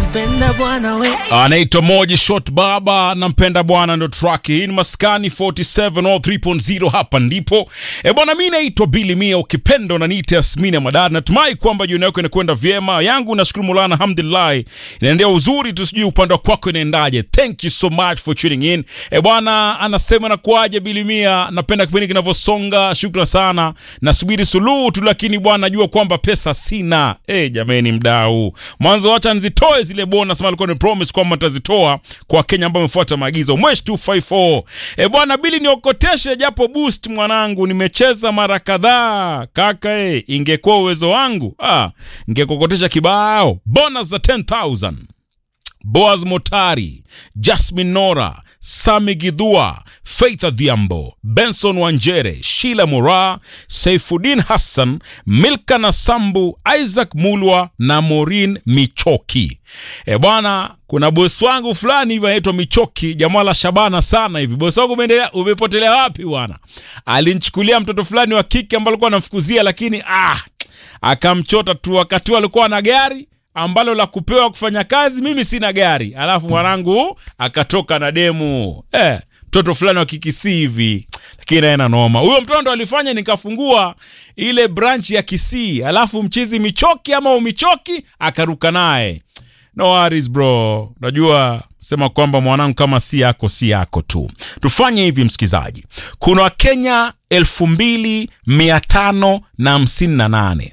nampenda bwana we anaitwa Moji Shot Baba, nampenda bwana, ndo track hii. Ni Maskani 47 or 3.0, hapa ndipo e bwana. Mi naitwa Billy Mia, ukipenda unaniita Yasmini ya Madari. Natumai kwamba jioni yako inakwenda vyema, yangu nashukuru Mola, alhamdulillah, inaendea uzuri tu, sijui upande kwako inaendaje. Thank you so much for tuning in e bwana. Anasema nakuaje Billy Mia, napenda kipindi kinavyosonga, shukran sana, nasubiri suluhu tu, lakini bwana najua kwamba pesa sina. E jameni, mdau mwanzo, wacha nzitoe zile bonus, alikuwa ni promise kwamba nitazitoa kwa Kenya ambao wamefuata maagizo. Mwesh 254 e bwana Bili, niokoteshe japo boost mwanangu, nimecheza mara kadhaa kaka. E, ingekuwa uwezo wangu ah, ngekokotesha kibao bonus za 10000 Boaz Motari, Jasmine Nora, Sami Gidhua, Faith Adhiambo, Benson Wanjere, Sheila Mora, Saifuddin Hassan, Milka Nasambu, Isaac Mulwa na Morin Michoki. E bwana, kuna bosi wangu fulani hivi anaitwa Michoki, jamaa la Shabana sana hivi. Bosi wangu umeendelea, umepotelea wapi bwana? Alinichukulia mtoto fulani wa kike ambaye alikuwa anamfukuzia, lakini ah, akamchota tu wakati alikuwa na gari ambalo la kupewa kufanya kazi, mimi sina gari, alafu mwanangu akatoka na demu eh, mtoto fulani wa kikisii hivi, lakini naye na noma. Huyo mtoto ndo alifanya nikafungua ile branch ya Kisii, alafu mchizi Michoki ama umichoki akaruka naye. No worries bro, najua sema kwamba mwanangu, kama si yako si yako tu. Tufanye hivi msikizaji, kuna Wakenya elfu mbili mia tano na hamsini na nane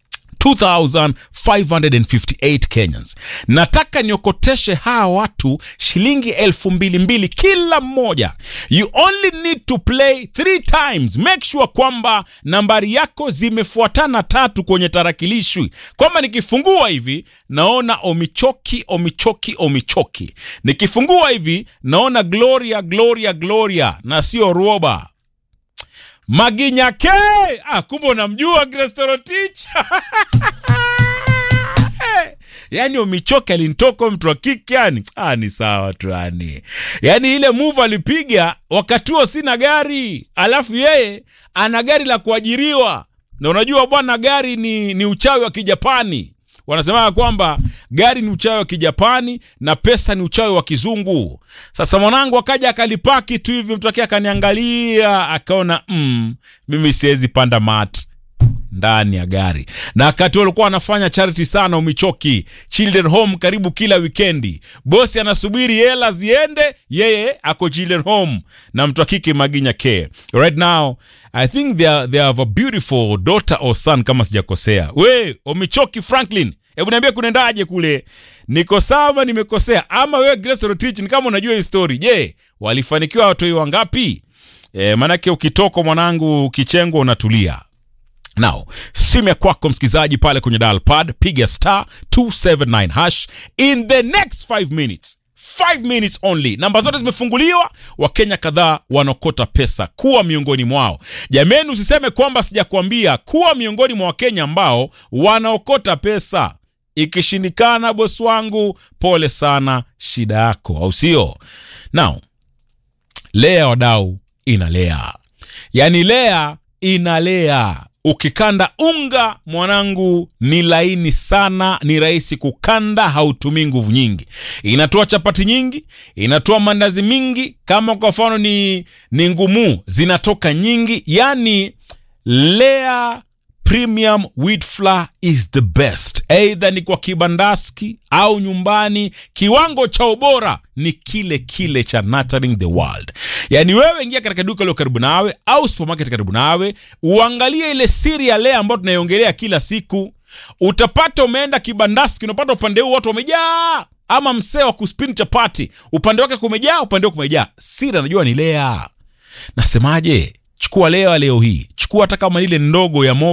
2558 Kenyans. Nataka niokoteshe hawa watu shilingi elfu mbili mbili kila mmoja. You only need to play three times. Make sure kwamba nambari yako zimefuatana tatu kwenye tarakilishi, kwamba nikifungua hivi naona Omichoki, Omichoki, Omichoki. Nikifungua hivi naona Gloria, Gloria, Gloria na sio Ruoba. Maginyake ah, kumbe unamjua Grestorotich yani Omichoki alinitoka mtu wa kike yani, ah, ni sawa tu yani, yani ile move alipiga wakati huo sina gari, alafu yeye ana gari la kuajiriwa, na unajua bwana, gari ni, ni uchawi wa Kijapani. Wanasema kwamba gari ni uchawi wa Kijapani na pesa ni uchawi wa Kizungu. Sasa mwanangu akaja akalipaki tu hivi, mtu akia akaniangalia akaona, mm, mimi siwezi panda mat ndani ya gari na wakati walikuwa wanafanya charity sana Umichoki Children Home karibu kila wikendi. Bosi anasubiri hela ziende, yeye ako Children Home na mtu akike Maginya Care. Right now I think they, are, they have a beautiful daughter or son kama sijakosea. We Umichoki Franklin, hebu niambia kunaendaje kule? Niko sawa, nimekosea? Ama wewe Grace Rotich, ni kama unajua hii story. Je, walifanikiwa watoi wangapi? E, maanake ukitoka mwanangu kichengwa unatulia Now, simu ya kwako msikilizaji pale kwenye dial pad, piga star 279 hash in the next 5 minutes 5 minutes only. Namba zote zimefunguliwa, Wakenya kadhaa wanaokota pesa. Kuwa miongoni mwao. Jameni, usiseme kwamba sijakwambia. Kuwa miongoni mwa Wakenya ambao wanaokota pesa. Ikishindikana, bosi wangu, pole sana, shida yako, au sio? Now, lea wadau, inalea, yaani lea inalea Ukikanda unga mwanangu, ni laini sana, ni rahisi kukanda, hautumii nguvu nyingi. Inatoa chapati nyingi, inatoa mandazi mingi. Kama kwa mfano ni, ni ngumu, zinatoka nyingi. Yani Lea Premium Wheat Flour is the best, eidha ni kwa kibandaski au nyumbani. Kiwango cha ubora ni kile kile cha Nurturing the World. Yaani wewe ingia katika duka lilo karibu nawe au supermarket karibu nawe, uangalie ile siri ya Lea ambayo tunaiongelea kila siku. Utapata umeenda kibandaski, unapata upande huu watu wamejaa, ama msee wa kuspin chapati upande wake kumejaa, upande wake kumejaa. Siri anajua ni Lea. Nasemaje? Chukua Lea leo hii, chukua hata kama ile ndogo ya mo